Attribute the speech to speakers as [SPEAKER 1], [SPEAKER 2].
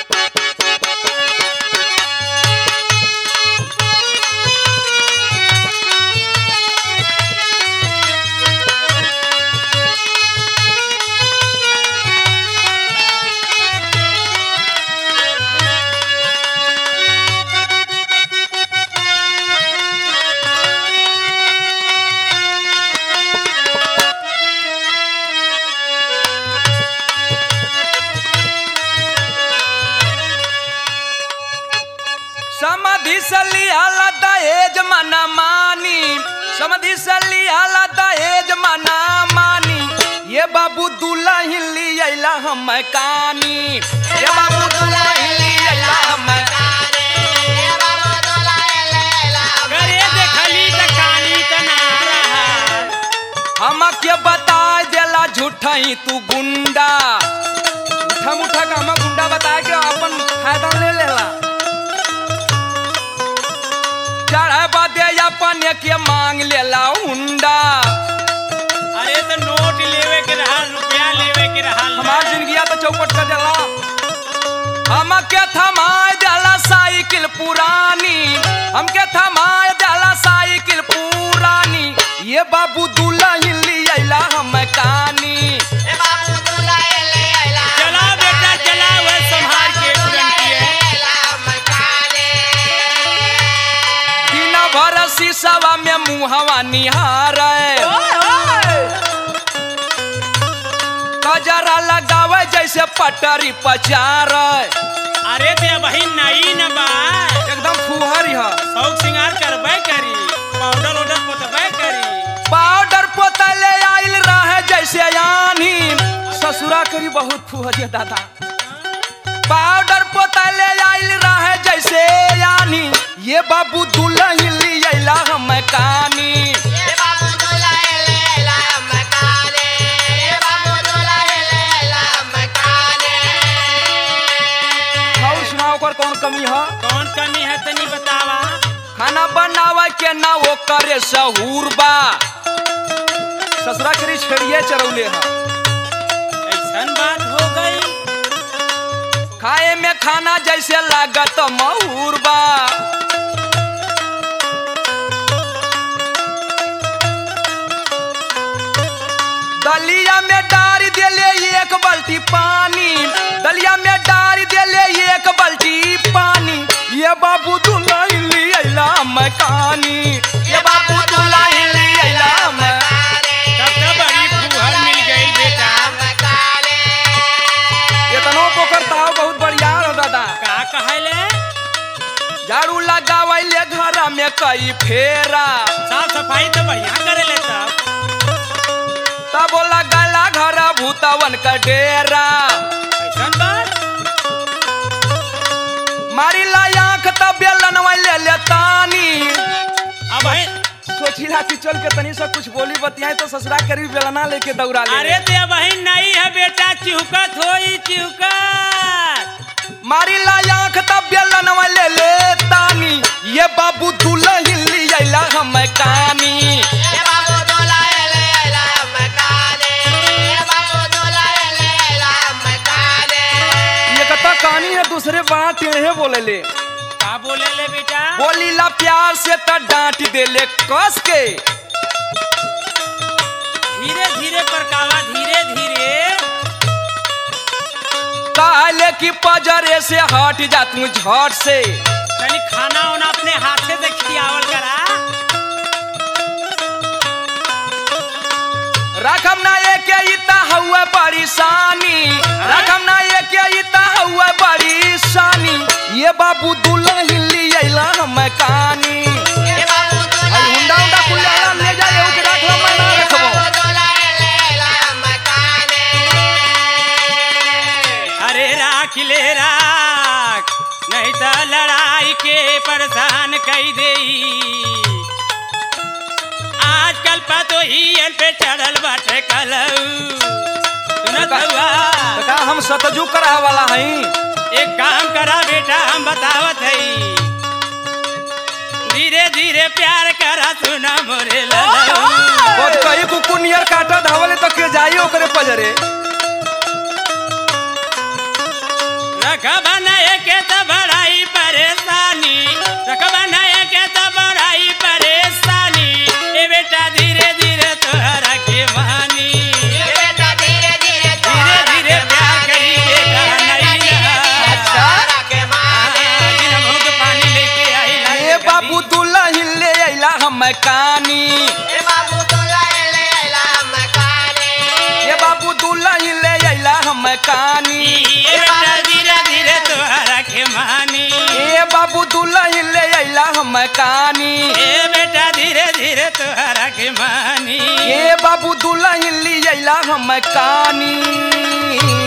[SPEAKER 1] समधि सलियाला दहेज मना मानी समधि सलियाला दहेज मना मानी ये बाबू दुल्हन लियला हम कानी ये बाबू दुल्हन लियला हम
[SPEAKER 2] करे देखली त कानी त ना रहा
[SPEAKER 1] हम के बता देला झूठा ही तू गुंडा उठा मुठा का हम गुंडा बता के अपन फायदा ले लेला चढ़े बदे अपन के मांग लेला हुंडा
[SPEAKER 2] अरे तो नोट लेवे के रहा रुपया लेवे के रहा
[SPEAKER 1] हमार जिंदगिया तो चौपट कर देला हमके थमाए देला साइकिल पुरानी हमके थमाए देला साइकिल पुरानी ये बाबू दुल्हन लियला हम कानी
[SPEAKER 2] चला बेटा चला वह संभाल के तुरंत
[SPEAKER 1] दिन भर शीशवा में मुहवा निहारे कजरा लगावे जैसे पटरी पचारे
[SPEAKER 2] अरे ते वही नई न बा
[SPEAKER 1] एकदम फुहरी है
[SPEAKER 2] शौक सिंगार करबे करी पाउडर ओडर पोतबे करी
[SPEAKER 1] पाउडर पोतले आइल रहे जैसे यानी ससुरा करी बहुत फुहरिया दादा पाउडर पोतले आइल रहे जैसे यानी ये बाबू दुल्हन लियला हम कानी और सुनाओ ओकर कौन कमी है
[SPEAKER 2] कौन कमी है तनी बतावा
[SPEAKER 1] खाना बनावे के ना वो करे सहूर बा ससुरा करी छेड़िए चरौले है
[SPEAKER 2] ऐसन बात हो गई
[SPEAKER 1] खाए में खाना जैसे लागत महूर बा दलिया में डारी देले एक बाल्टी पानी दलिया में डारी देले एक बाल्टी पानी ये बाबू दुल्हन लियला मकानी ये बाबू दुल्हन लियला मैं
[SPEAKER 2] तब तो बड़ी फूहर मिल गई बेटा
[SPEAKER 1] इतनो पोखर ताव बहुत बढ़िया हो दादा
[SPEAKER 2] का कहले
[SPEAKER 1] झाड़ू लगावैले घर में कई फेरा
[SPEAKER 2] साफ सफाई तो बढ़िया करे ले तब
[SPEAKER 1] तब लगला घर भूतवन का डेरा
[SPEAKER 2] ऐसन बात
[SPEAKER 1] मारी ला आंख तब बेलन ले ले तानी
[SPEAKER 2] अब है
[SPEAKER 1] सोचिला कि चल के तनी से कुछ बोली बतियाए तो ससुरा करी बेलना लेके दौड़ा ले
[SPEAKER 2] अरे ते वही नहीं है बेटा चिहुकत होई चिहुकत
[SPEAKER 1] मारी ला आंख तब बेलन ले ले तानी ये बाबू दुल्हन लियला हम कानी ये कता कहानी है दूसरे बात टेढ़े बोले ले
[SPEAKER 2] का बोले ले बेटा
[SPEAKER 1] बोली ला प्यार से त डांट देले कस के
[SPEAKER 2] धीरे धीरे परकावा धीरे धीरे
[SPEAKER 1] कहले कि पजरे से हट जा तू झट से
[SPEAKER 2] तनी खाना वाना अपने हाथे से खियावल करा
[SPEAKER 1] रकम ना एक इता हुआ परेशानी रकम ना एक इता हुआ परेशानी ये बाबू दुल्हन लियला हम कानी अरे हुंडा हुंडा कुल जाला ले जा एहू के रख लो मैं ना रखबो
[SPEAKER 2] अरे राख ले राख नहीं तो लड़ाई के परेशान कई दे आजकल पतो ही पे चढ़ल बाटे कलऊ सुनत हुआ
[SPEAKER 1] तो का हम सतजू करा वाला हई
[SPEAKER 2] एक काम करा बेटा हम बतावत हई धीरे धीरे प्यार करा सुना मोरे ललऊ
[SPEAKER 1] बहुत कई कुकुर नियर काटा धावले तो के जाई ओकरे पजरे
[SPEAKER 2] रखब नहीं
[SPEAKER 1] कानी
[SPEAKER 2] ए बेटा धीरे धीरे तोहरा के मानी
[SPEAKER 1] ए बाबू दुल्हन ले अइला हम कानी
[SPEAKER 2] ए बेटा धीरे धीरे तोहरा के मानी
[SPEAKER 1] ए बाबू दुल्हन ले अइला हम कानी